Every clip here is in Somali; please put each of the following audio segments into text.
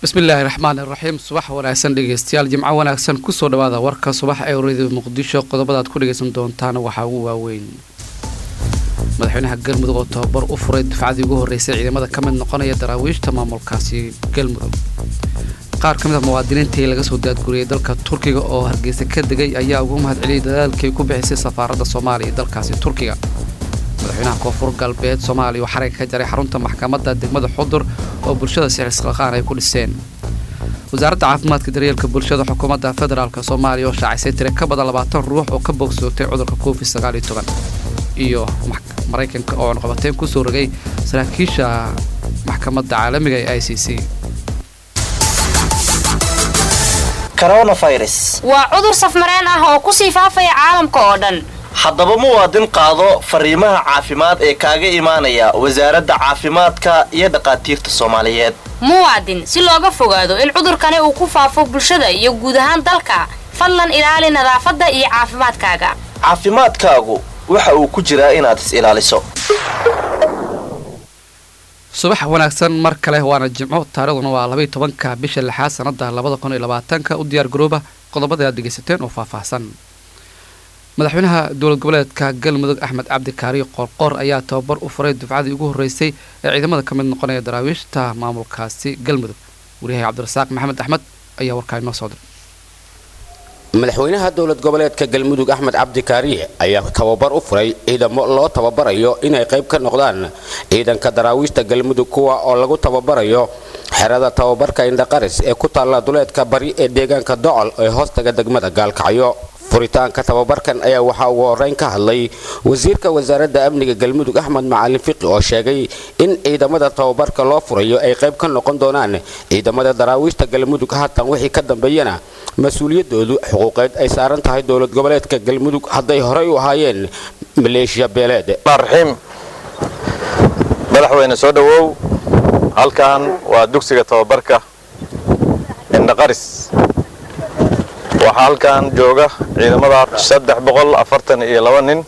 bismillaahi raxmaan iraxiim subax wanaagsan dhegeystayaal jimco wanaagsan kusoo dhawaada warka subax ee radio muqdisho qodobadaad ku dhegeysan doontaan waxaa ugu waaweyn madaxweynaha galmudug oo tababar u furay dufcadii ugu horreysay ciidamada ka mid noqonaya daraawiishta maamulkaasi galmudug qaar ka mid a muwaadiniintii laga soo daadguriyey dalka turkiga oo hargeysa ka degay ayaa ugu mahad celiyay dadaalkay ku bixisay safaaradda soomaaliya ee dalkaasi turkiga madaxweynaha koonfur galbeed soomaaliya oo xarayga ka jaray xarunta maxkamadda degmada xudur oo bulshada sixisqaqaan ay ku dhiseen wasaaradda caafimaadka daryeelka bulshada xukuumadda federaalk soomaaliya oo shaacisay tire ka badan labaatan ruux oo ka bogsootay cudurka covid sagaal iyo toban iyo maraykanka oo cunqabateyn kusoo rogay saraakiisha maxkamadda caalamiga ee i c c coronavirus waa cudur safmareen ah oo kusii faafaya caalamka oo dhan haddaba muwaadin qaado fariimaha caafimaad ee kaaga imaanaya wasaaradda caafimaadka iyo dhakhaatiirta soomaaliyeed muwaadin si looga fogaado in cudurkani uu ku faafo bulshada iyo guud ahaan dalka fadlan ilaali nadaafadda iyo caafimaadkaaga caafimaadkaagu waxa uu ku jiraa inaad is ilaaliso subax wanaagsan mar kale waana jimco taarikhduna waa labaiy tobanka bisha lixaad sanada labada kun iyo labaatanka u diyaar garooba qodobada aad dhegeysateen oo faahfaahsan madaxweynaha dowlad goboleedka galmudug axmed cabdi kaari qoorqoor ayaa tababar u furay dufcadii ugu horreysay ee ciidamada ka mid noqonaya daraawiishta maamulkaasi galmudug wariyahay cabdirasaaq maxamed axmed ayaa warkaa inoo soo diray madaxweynaha dowlad goboleedka galmudug axmed cabdi kaariye ayaa tababar u furay ciidamo loo tababarayo inay qayb ka noqdaan ciidanka daraawiishta galmudug kuwa oo lagu tababarayo xerada tababarka indhaqaris ee ku taalla duleedka bari ee deegaanka docol ee hoostaga degmada gaalkacyo furitaanka tababarkan ayaa waxaa ugu horeyn ka hadlay wasiirka wasaaradda amniga galmudug axmed macalin fiqi oo sheegay in ciidamada tababarka loo furayo ay qayb ka noqon doonaan ciidamada daraawiishta galmudug haatan wixii ka dambeeyana mas-uuliyadoodu xuquuqeed ay saaran tahay dowlad goboleedka galmudug hadday horey u ahaayeen maleeshiya beeleed raxiim madaxweyne soo dhowow halkan waa dugsiga tababarka indhaqaris waxaa halkan jooga ciidamada saddex boqol afartan iyo laba nin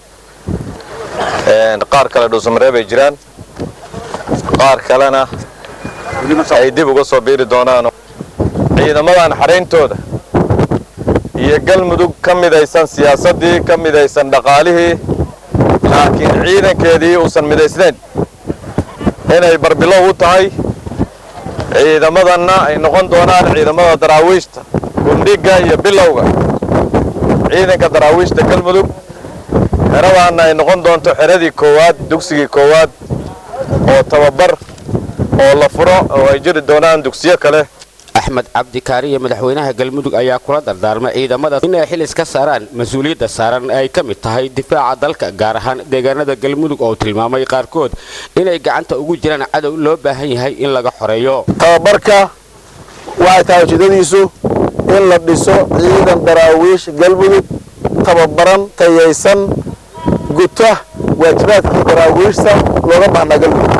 qaar kale dhuusamareeb ay jiraan qaar kalena ay dib uga soo biiri doonaan ciidamadan xarayntooda iyo galmudug ka midaysan siyaasaddii ka midaysan dhaqaalihii laakiin ciidankeedii uusan midaysnayn inay barbilow u tahay ciidamadanna ay noqon doonaan ciidamada daraawiishta gundhiga iyo bilowga ciidanka daraawiishta galmudug xeradaanna ay noqon doonto xeradii koowaad dugsigii koowaad oo tababar oo la furo oo ay jiri doonaan dugsiyo kale axmed cabdi kaariye madaxweynaha galmudug ayaa kula dardaarmay ciidamada inay xil iska saaraan mas-uuliyadda saaran ay ka mid tahay difaaca dalka gaar ahaan deegaanada galmudug oo tilmaamay qaarkood inay gacanta ugu jiraan cadow loo baahan yahay in laga xoreeyo tababarka waxay tahay ujeedadiisu in la dhiso ciidan daraawiish galmudug tababaran tayaysan guta waajibaadkii daraawiishta looga baahnaa galmudug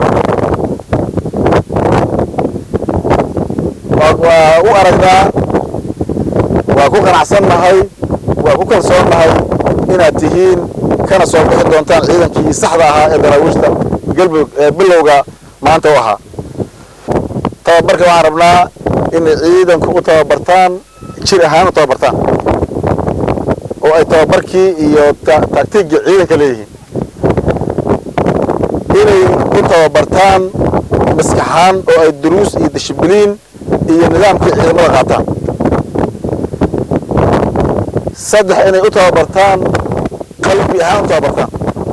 waa u aragnaa waa ku qanacsannahay waa ku kalsoonnahay inaad tihiin kana soo bixi doontaan ciidankii saxda ahaa ee daraawiishta galmudug ee bilowga maanta u ahaa tababarka waxaan rabnaa inay ciidanku u tababartaan jir ahaan u tababartaan oo ay tababarkii iyo taagtiigii ciidanka leeyihiin inay u tababartaan maskaxaan oo ay duruus iyo dishibiliin iyo nidaamkii ciidamada qaataan saddex inay u tababartaan qalbi ahaan u tababartaan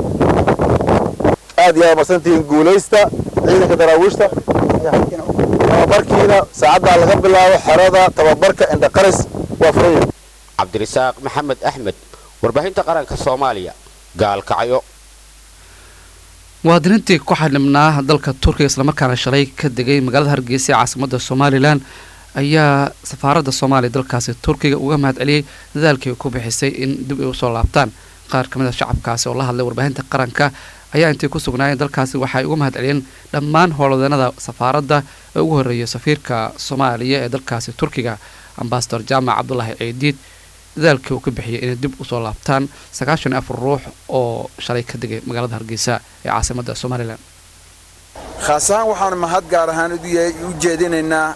aad iyo aad marsantihiin guulaysta ciidanka daraawiishta tababarkiina saacaddaa laga bilaabo xerada tababarka indhaqaris waa furaya cabdirasaaq maxamed axmed warbaahinta qaranka soomaaliya gaalkacyo muwaadiniintii ku xadhibnaa dalka turkiga islamarkaana shalay ka degay magaalada hargeysa ee caasimada somalilan ayaa safaaradda soomaaliya dalkaasi turkiga uga mahad celiyey dadaalkii ku bixisay in dib ay usoo laabtaan qaar ka mid a shacabkaasi oo la hadlay warbaahinta qaranka ayaa intay ku sugnaayeen dalkaasi waxay uga mahad celiyeen dhammaan howlwadeenada safaaradda ee ugu horreeyay safiirka soomaaliya ee dalkaasi turkiga ambasador jaamac cabdulaahi ciidiid dadaalkii uu ka bixiyay inay dib usoo laabtaan sagaashan iyo afar ruux oo shalay ka degay magaalada hargeysa ee caasimada somalilan khaas ahaan waxaanu mahad gaar ahaan u jeedinaynaa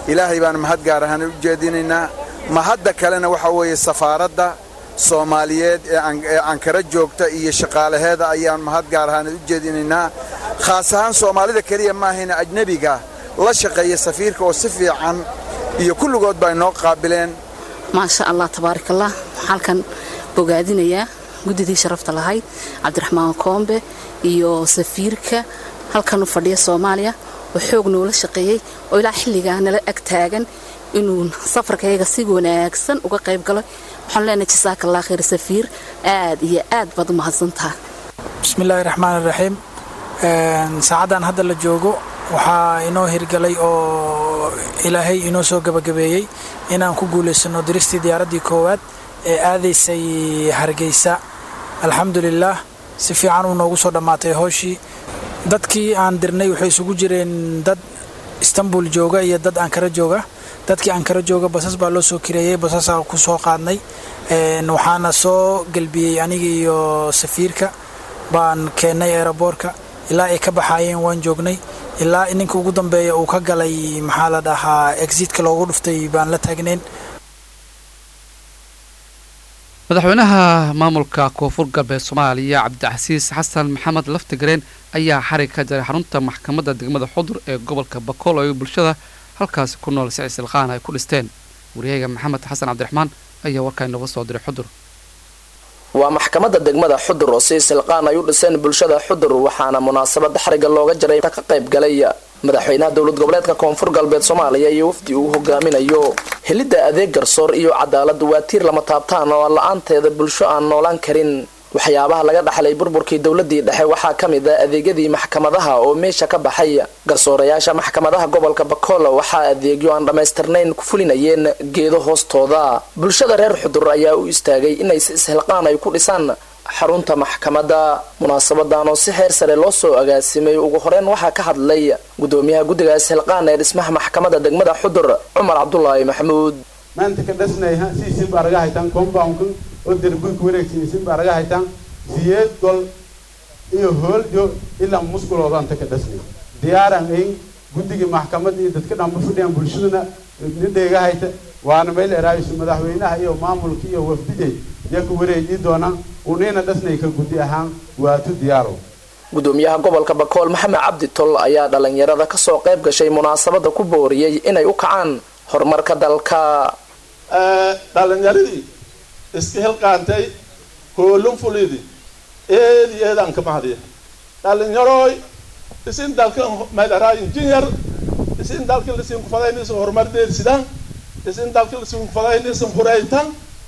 ilaahay baan mahad gaar ahaan u jeedinaynaa mahadda kalena waxa weeye safaaradda soomaaliyeed ee ankara joogta iyo shaqaalaheeda ayaan mahad gaar ahaan u jeedinaynaa khaas ahaan soomaalida keliya maahayna ajnebiga la shaqeeya safiirka oo si fiican iyo kulligood baa inoo qaabileen maasha allah tabaarakallah halkan bogaadinayaa guddidii sharafta lahayd cabdiraxmaan koombe iyo safiirka halkan u fadhiya soomaaliya oo xoog noola shaqeeyey oo ilaa xilligaa nala ag taagan inuu safarkayga si wanaagsan uga qayb galo waxaan leenahay jasaakallah khayr safiir aad iyo aad baad u mahadsantaha bismillaahi raxmaan raxiim saacaddan hadda la joogo waxaa inoo hirgalay oo ilaahay inoo soo gabagabeeyey inaan ku guulaysano diristii diyaaraddii koowaad ee aadaysay hargeysa alxamdulilaah si fiican uu noogu soo dhammaatay hooshii dadkii aan dirnay waxay isugu jireen dad istanbul jooga iyo dad ankara jooga dadkii ankara jooga basas baa loo soo kireeyey basasaa ku soo qaadnay waxaana soo gelbiyey aniga iyo safiirka baan keennay eeraboorka ilaa ay ka baxaayeen waan joognay ilaa ninka ugu dambeeya uu ka galay maxaa la dhahaa exitka loogu dhuftay baan la taagnayn madaxweynaha maamulka koonfur galbeed soomaaliya cabdicasiis xasan maxamed laftigareen ayaa xarig ka jaray xarunta maxkamadda degmada xudur ee gobolka bakool oo bulshada halkaasi ku nool si cisilqaan ay ku dhisteen waryahaga maxamed xasan cabdiraxmaan ayaa warkaa inooga soo diray xudur waa maxkamadda degmada xudur oo si silqaan ay u dhiseen bulshada xudur waxaana munaasabada xariga looga jaray ka qayb galay madaxweynaha dowlad goboleedka koonfur galbeed soomaaliya iyo wafdi uu hogaaminayo helidda adeeg garsoor iyo cadaalad waa tiir lama taabtaan oo la-aanteeda bulsho aan noolaan karin waxyaabaha laga dhaxlay burburkii dowladii dhexe waxaa ka mid ah adeegyadii maxkamadaha oo meesha ka baxay garsoorayaasha maxkamadaha gobolka bakool waxaa adeegyo aan dhammaystirnayn ku fulinayeen geedo hoostooda bulshada reer xudur ayaa u istaagay inay si ishilqaan ay ku dhisaan xarunta maxkamadda munaasabadan oo si heer sare loo soo agaasimay ugu horeyn waxaa ka hadlay gudoomiyaha guddiga ishilqaan ee dhismaha maxkamadda degmada xudur cumar cabdulaahi maxamuud maanta ka dhasnayha siisin baa laga haytaan compoundkan oo derbuka wareegsiisin baa laga haytaan siyeed gol iyo hooljo ilaa muskuloodanta ka dhasnay diyaaran ayn guddiga maxkamadda iyo dadka dhanba fadhiyaan bulshaduna nidheega hayta waana meel eraayisu madaxweynaha iyo maamulka iyo wafdide yaku wareejii doonaan unina dhasnay ka guddi ahaan waatu diyaaro gudoomiyaha gobolka bakool maxamed cabdi tol ayaa dhalinyarada kasoo qayb gashay munaasabada ku booriyey inay u kacaan horumarka dalka dhalinyaradii iska hilqaantay hoolun fulidi eedi eedaan ka mahadiya dhalinyaroy isin dalkan maydaraa injineer isin dalka lisin kufadaynaysan horumardeedsidaan isin dalka lisin kufadaynaysan huraytan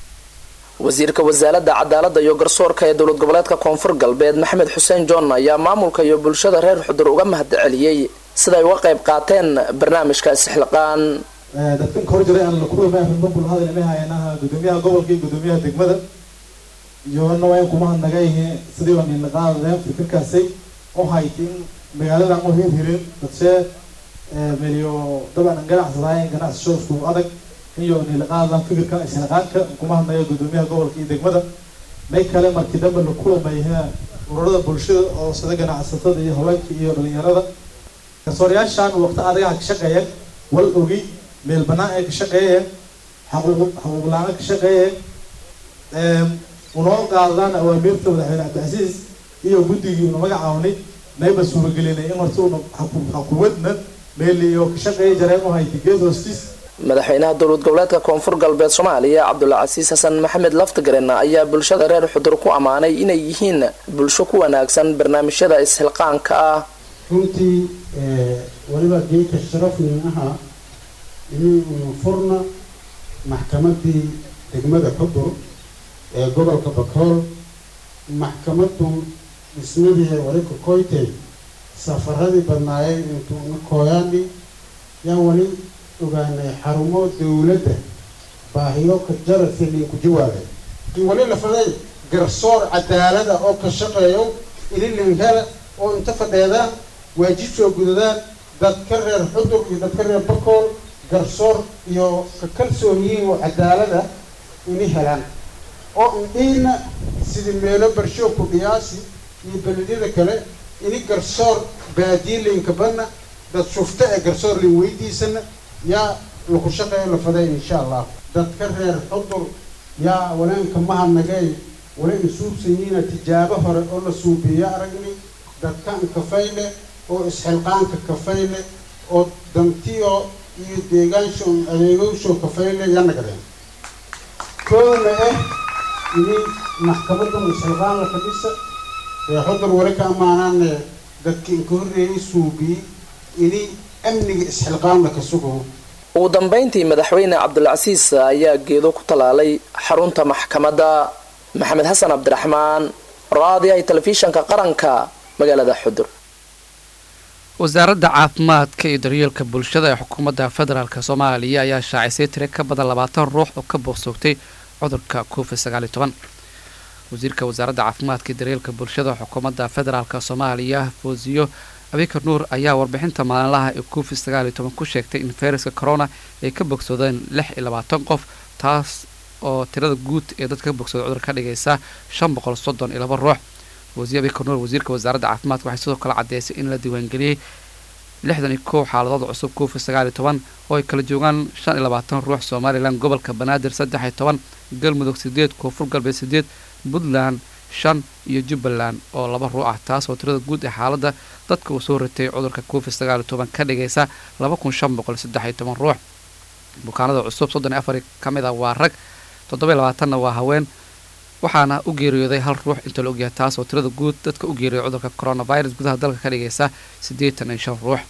wasiirka wasaaradda cadaaladda iyo garsoorka ee dowlad goboleedka koonfur galbeed maxamed xuseen john ayaa maamulka iyo bulshada reer xudur uga mahad celiyey siday uga qayb qaateen barnaamijka isxilqaan dadkan ka hor jiray aan lakuwamaanbul hadal ina hayanaha gudoomiyaha gobolka iyo gudoomiyaha degmada iyona waa in kuma hadnagayhe sidii baan inaqaadeen fikirkaasay oo haytin magaaladan u hirhirin dadshee meliyo dabcan ganacsadaayen ganacsasho isku adag iyo nilaqaadan fikirka isnaqaanka kuma hadnayo gudoomiyaha gobolka iyo degmada may kale markii dambe la kulamayha ururada bulshada oo sida ganacsatada iyo haweenka iyo dhalinyarada garsoorayaashan waqti adagaha ka shaqeeya wal ogi meel banaan ay ka shaqeeyeen xaquuqla-aan ka shaqeeyeen unoo qaadaan awaamiirta madaxweyne cabdicasiis iyo guddigii una magacawnay nayba suuragelinay in horta una xakuumadna meeliyo ka shaqeeya jareen u hayta geed hoostiis madaxweynaha dowlad goboleedka koonfur galbeed soomaaliya cabdulcasiis xasan maxamed laftigaren ayaa bulshada reer xudur ku ammaanay inay yihiin bulsho ku wanaagsan barnaamijyada ishilqaanka ah runtii weliba geedka sharafnin ahaa inuu furna maxkamadii degmada xudur ee gobolka bakool maxkamadu dhismadii walika koytay safaradii badnaayeen intuuna kooyaani yaan weli ogaanay xarumo dowladda baahiyo ka jarasili ku jawaabay wali la faday garsoor cadaalada oo ka shaqeeyo ililin hela oo inta fadheedaan waajib soo gudadaan dadka reer xudur iyo dadka reer bakool garsoor iyo ka kalsoon yihiin oo cadaalada ini helaan oo indhiina sidii meelo barsho ku dhiyaasi iyo beledyada kale ini garsoor baadiilinka badna dad shufta ee garsoor lin weydiisana yaa laku shaqeeya la faday insha allah dadka reer xudur yaa waleenka mahadnagay wala isuubsanyiina tijaabo hore oo la suubiya aragni dadkan kafayle oo isxilqaanka kafayle oo dantiyo iyo deegaansho adeegowsho kafayle yaa nagadeen koona ah ini maxkamadan isxilqaan la fadhisa ee xudur wali ka ammaanaane dadka inka horreeyay suubiyi ini amniga isxilqaan la ka sugo ugu dambayntii madaxweyne cabdulcasiis ayaa geedo ku tallaalay xarunta maxkamadda maxamed xasan cabdiraxmaan raadiyaha telefishanka qaranka magaalada xudur wasaaradda caafimaadka iyo daryeelka bulshada ee xukuumadda federaalk soomaaliya ayaa shaacisay tire ka badan labaatan ruux oo ka boogsoogtay cudurka covid sagaal iyo toban wasiirka wasaaradda caafimaadka iyo daryeelka bulshada xukuumadda federaalk soomaaliya foosiyo abikar nuur ayaa warbixinta maalinlaha ee covid sagaal iyo toban ku sheegtay in fayraska corona ay ka bogsoodeen lix iyo labaatan qof taas oo tirada guud ee dadka ka bogsooda cudur ka dhigaysa shan boqol soddon iyo laba ruux wasiir abikar nuur wasiirka wasaaradda caafimaadka waxay sidoo kale caddeysay in la diiwaangeliyey lixdan iyo kow xaaladood cusub covid sagaal iyo toban oo ay kala joogaan shan iyo labaatan ruux somalilan gobolka banaadir saddex iyo toban galmudug sideed koonfur galbeed sideed puntland shan iyo jubbaland oo laba ruux ah taas oo tirada guud ee xaaladda dadka uu soo ritay cudurka covid sagaal iyo toban ka dhigaysa laba kun shan boqol saddex iyo toban ruux bukaanada cusub soddon iyo afar ka mid ah waa rag toddoba iyo labaatanna waa haween waxaana u geeriyooday hal ruux inta la ogyahay taas oo tirada guud dadka u geeriyooday cudurka coronavirus gudaha dalka ka dhigaysa siddeetan iyo shan ruux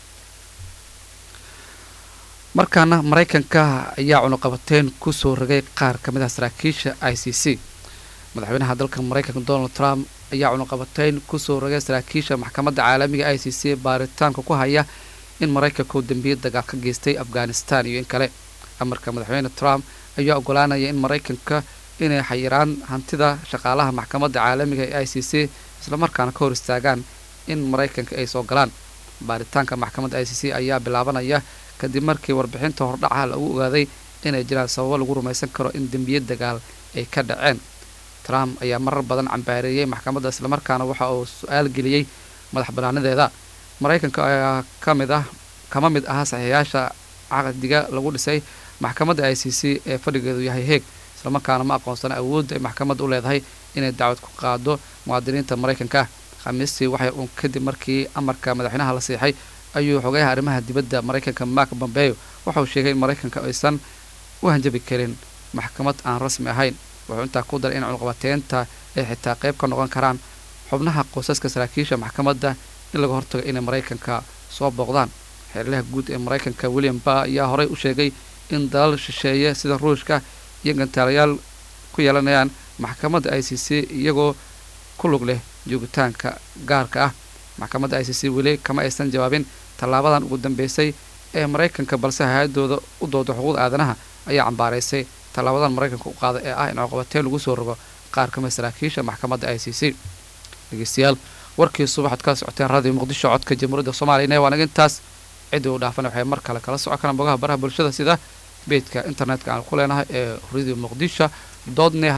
markaana maraykanka ayaa cunuqabateyn kusoo ragay qaar ka mid ah saraakiisha i c c madaxweynaha dalka maraykanka donald trump ayaa cunuqabateyn kusoo ragay saraakiisha maxkamadda caalamiga i c c baaritaanka ku haya in maraykanka uu dambiye dagaal ka geystay afghanistan iyo in kale amarka madaxweyne trump ayaa ogolaanaya in maraykanka inay xayiraan hantida shaqaalaha maxkamadda caalamiga ee i c c islamarkaana ka hor istaagaan in maraykanka ay soo galaan baaritaanka maxkamadda i c c ayaa bilaabanaya kadib markii warbixinta hordhaca lagu ogaaday inay jiraan sababo lagu rumaysan karo in dembiye dagaal ay ka dhaceen trump ayaa marar badan cambaareeyey maxkamadda islamarkaana waxa uu su-aal geliyey madax banaanadeeda maraykanka ayaa ka mid ah kama mid aha saxiixyaasha caqdiga lagu dhisay maxkamadda i c c ee fadhigeedu yahay heeg islamarkaana ma aqoonsana awoodda ay maxkamadda u leedahay inay dacwad ku qaado muwaadiniinta maraykanka khamiistii waxay uun kadib markii amarka madaxweynaha la siixay ayuu xogayaha arrimaha dibadda maraykanka mark bombeo waxauu sheegay in maraykanka aysan u hanjabi karin maxkamad aan rasmi ahayn wuxuu intaa ku daray in cunuqabateynta ay xitaa qayb ka noqon karaan xubnaha qoysaska saraakiisha maxkamadda in laga hortago inay maraykanka soo booqdaan xeerlaha guud ee maraykanka william ba ayaa horey u sheegay in dalal shisheeye sida ruushka iyo gantaalayaal ku yeelanayaan maxkamadda i c c iyagoo ku lug leh joogitaanka gaarka ah maxkamadda i c c weli kama aysan jawaabin tallaabadan ugu dambeysay ee maraykanka balse hay-adooda u dooda xuquuqda aadanaha ayaa cambaaraysay tallaabadan maraykanka u qaada ee ah in cuqabateyn lagu soo rogo qaar kamid saraakiisha maxkamadda i c c dhegeystayaal warkii subaxad kala socoteen radio muqdisho codka jamhuuriyadda soomaliya waa naga intaas ciddii u dhaafana waxay mar kale kala socon karaan bogaha baraha bulshada sida beedka internetka aan ku leenahay ee radio muqdisho doodne